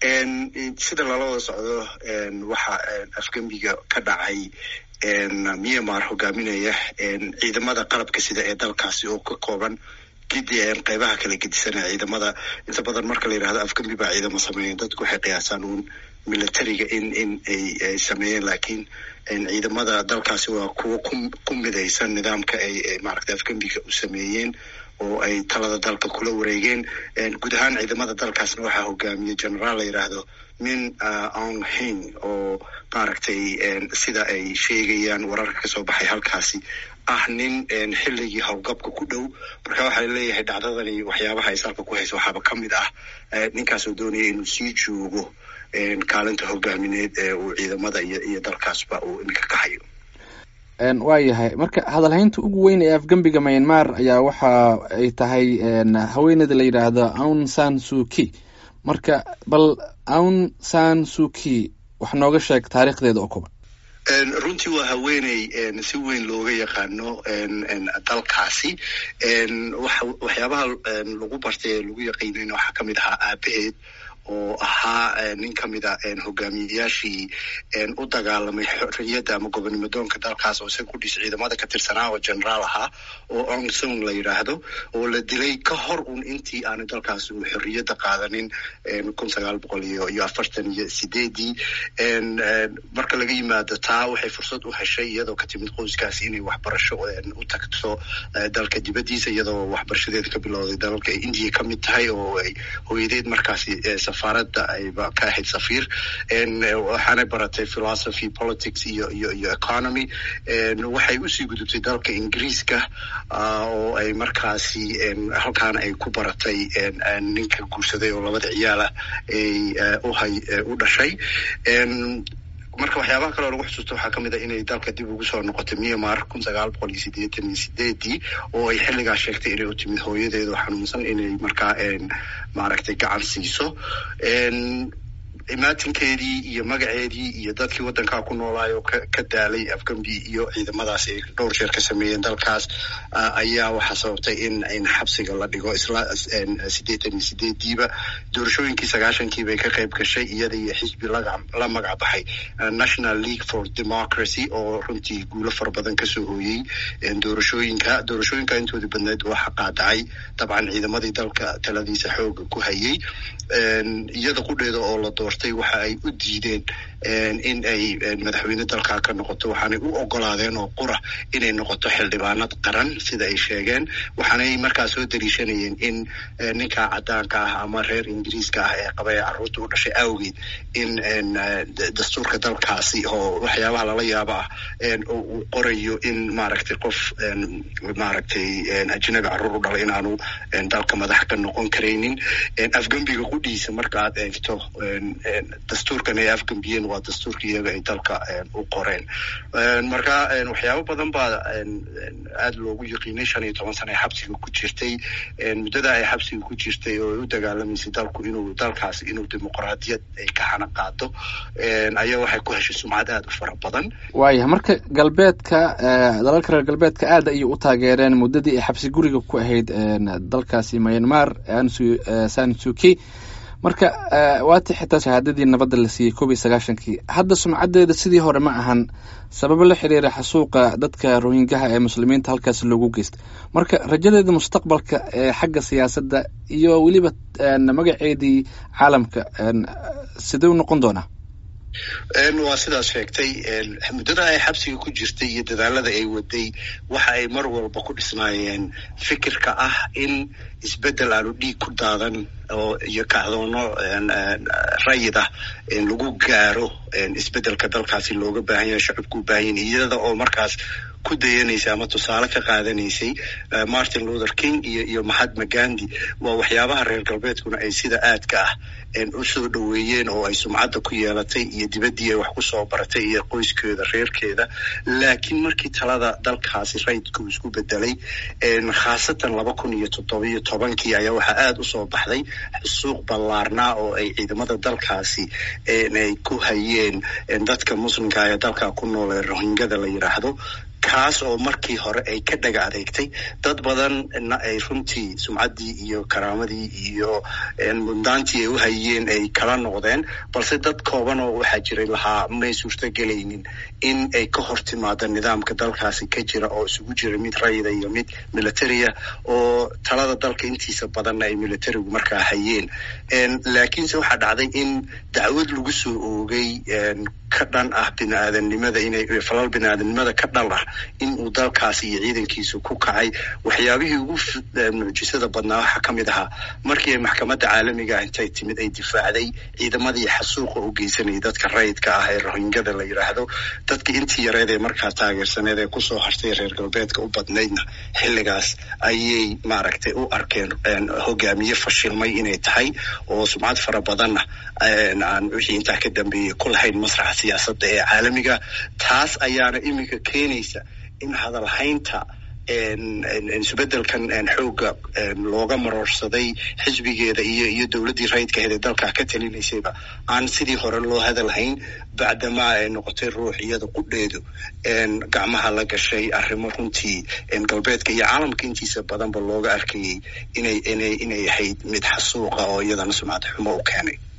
sida lala wada socdo waxa afgembiga ka dhacay myanmar hogaaminaya ciidamada qalabka sida ee dalkaasi oo ka kooban gidi qeybaha kala gedisanaya ciidamada inta badan marka la yidhahdo afgembi baa ciidamo sameeyen dadku waxay qiyaasaan uun militariga in in ay sameeyeen laakiin ciidamada dalkaasi waa kuwo ku midaysan nidaamka ay maaragtay afgembiga u sameeyeen oo ay talada dalka kula wareegeen guud ahaan ciidamada dalkaasna waxaa hogaamiyey generaal la yidhaahdo min aung hing oo maaragtay sida ay sheegayaan wararka kasoo baxay halkaasi ah nin xilligii howlgabka ku dhow marka waxaa leeyahay dhacdadani waxyaabaha ay salka ku hayso waxaaba ka mid ah ninkaas oo doonaya inuu sii joogo kaalinta hogaamineed ee uu ciidamada iyo iyo dalkaasba uu iminka ka hayo waa yahay marka hadalhaynta ugu weyn ee afgembiga myanmar ayaa waxa ay tahay haweeneyda la yidhaahdo aun san suki marka bal aun san suki wax nooga sheeg taariikhdeeda oo kuban runtii waa haweeney si weyn looga yaqaano dalkaasi waxyaabaha lagu bartay ee lagu yaqiinayna waxaa kamid ahaa aabaheed oo ahaa nin kamid a hogaamiyeyaashii u dagaalamay xorriyadda ama gobonimadoonka dalkaas oo isaga kudhis ciidamada ka tirsanaa oo generaal ahaa oo ong song la yidhaahdo oo la dilay ka hor un intii aanu dalkaas uu xorriyadda qaadanin kun sagaal boqol iyo iyo afartan iyo sideedii marka laga yimaado taa waxay fursad u heshay iyadoo ka timid qoyskaasi inay waxbarasho u tagto dalka dibaddiisa iyadoo waxbarashadeeda ka bilowday dalalka ay indiya ka mid tahay oo ay hooyadeed markaasi safaaradda ayba ka ahayd safiir waxaanay baratay philosophy politics iyo iyo iyo economy waxay usii gudubtay dalka ingiriiska oo ay markaasi halkaana ay ku baratay ninka guursaday oo labada ciyaalah ay uhay u dhashay marka waxyaabaha kaleo lagu xusuusta waxaa kamid a inay dalka dib ugu soo noqotay myanmar kun sagaal boqol iyo sideetan iyo sideedii oo ay xilligaa sheegtay inay u timid hooyadeedo xanuunsan inay markaa maaragtay gacan siiso imaatinkeedii iyo magaceedii iyo dadkii waddankaa ku noolaayo ka daalay afgambi iyo ciidamadaas ay dhowr jeer ka sameeyeen dalkaas ayaa waxaa sababtay in in xabsiga la dhigo isla sideetan iyo sideediiba doorashooyinkii sagaashankii bay ka qayb gashay iyada iyo xisbi la magac baxay national league for democracy oo runtii guulo fara badan kasoo hooyey doorashooyinka doorashooyinka intooda badneed waxa qaadacay dabcan ciidamadii dalka taladiisa xooga ku hayay iyada qudheeda oo la doortay waxa ay u diideen in ay madaxweyne dalkaa ka noqoto waxaanay u ogolaadeen oo qura inay noqoto xildhibaanad qaran sida ay sheegeen waxaanay markaa soo daliishanayeen in ninka cadaanka ah ama reer ingiriiska ah ee qaba ee carruurta u dhashay awgeed in dastuurka dalkaasi oo waxyaabaha lala yaaba ah uu qorayo in maaragtay qof maaragtay ajnabi carruur u dhala inaanu dalka madax ka noqon karaynin afgembiga qudhiisa marka aad eegto dastuurkan ay afgambiyeen waa dastuurka iyaga ay dalka u qoreen marka waxyaabo badan baa aada loogu yaqiinay shan iyo toban sana ay xabsiga ku jirtay muddada ay xabsiga ku jirtay oo ay u dagaalamaysay dalku inuu dalkaas inuu dimuqraadiyad ay ka hana qaado ayaa waxay ku heshay sumcad aada u fara badan waayah marka galbeedka dalalka reer galbeedka aada ayay u taageereen muddadii ay xabsi guriga ku ahayd dalkaasi myanmar sansuki marka waati xitaa shahaadadii nabadda la siiyey koob iyo sagaashankii hadda sumcaddeeda sidii hore ma ahan sababo la xiriira xasuuqa dadka rohingaha ee muslimiinta halkaas loogu geystay marka rajadeeda mustaqbalka ee xagga siyaasadda iyo weliba magaceedii caalamka sidee u noqon doonaa waa sidaas sheegtay muddada ay xabsiga ku jirtay iyo dadaalada ay waday waxa ay mar walba ku dhisnaayeen fikirka ah in isbeddel aanu dhiig ku daadan oo iyo kacdoono rayid ah lagu gaaro isbeddelka dalkaasi looga baahan yahay shacabku u baahan yahay iyada oo markaas ku dayanaysay ama tusaale ka qaadanaysay martin luther king iyo iyo mahatma gandhi waa waxyaabaha reer galbeedkuna ay sida aadka ah u soo dhoweeyeen oo ay sumcadda ku yeelatay iyo dibaddii ay wax ku soo baratay iyo qoyskeeda reerkeeda laakiin markii talada dalkaasi rayidka uu isku bedelay khaasatan laba kun iyo toddobiyo tobankii ayaa waxaa aada u soo baxday suuq ballaarnaa oo ay ciidamada dalkaasi ay ku hayeen dadka muslimka ee dalka ku nool ee rohingada la yidhaahdo kaas oo markii hore ay ka dhaga adeegtay dad badanna ay runtii sumcaddii iyo karaamadii iyo mudnaantii ay u hayeen ay kala noqdeen balse dad kooban oo waxaa jiray lahaa may suurtagelaynin in ay ka hor timaado nidaamka dalkaasi ka jira oo isugu jira mid rayida iyo mid militaria oo talada dalka intiisa badanna ay militarigu markaa hayeen laakiinse waxaa dhacday in dacwad lagu soo oogay ka dhan ah bini-aadamnimada inay falal bini-aadamnimada ka dhan ah in uu dalkaasi iyo ciidankiisu ku kacay waxyaabihii ugu mucjisada badnaa waxaa ka mid ahaa markii ay maxkamadda caalamiga intay timid ay difaacday ciidamadii xasuuqa u geysanayay dadka rayidka ah ee rohingada la yidhaahdo dadka intii yareed ee markaa taageersaneed ee kusoo hartay reer galbeedka u badnaydna xilligaas ayay maaragtay u arkeen hogaamiye fashilmay inay tahay oo sumcad fara badanna aan wixii intaa ka dambeeyey ku lahayn masraxa siyaasadda ee caalamiga taas ayaana iminka keenaysa in hadalhaynta isbedelkan xooga looga maroorsaday xisbigeeda iyo iyo dowladdii rayidka aheed ee dalkaa ka talinaysayba aan sidii hore loo hadalhayn bacdamaa ay noqotay ruux iyada qudheedu gacmaha la gashay arrimo runtii galbeedka iyo caalamka intiisa badanba looga arkayay inay inay inay ahayd mid xasuuqa oo iyadana sumcad xumo u keenay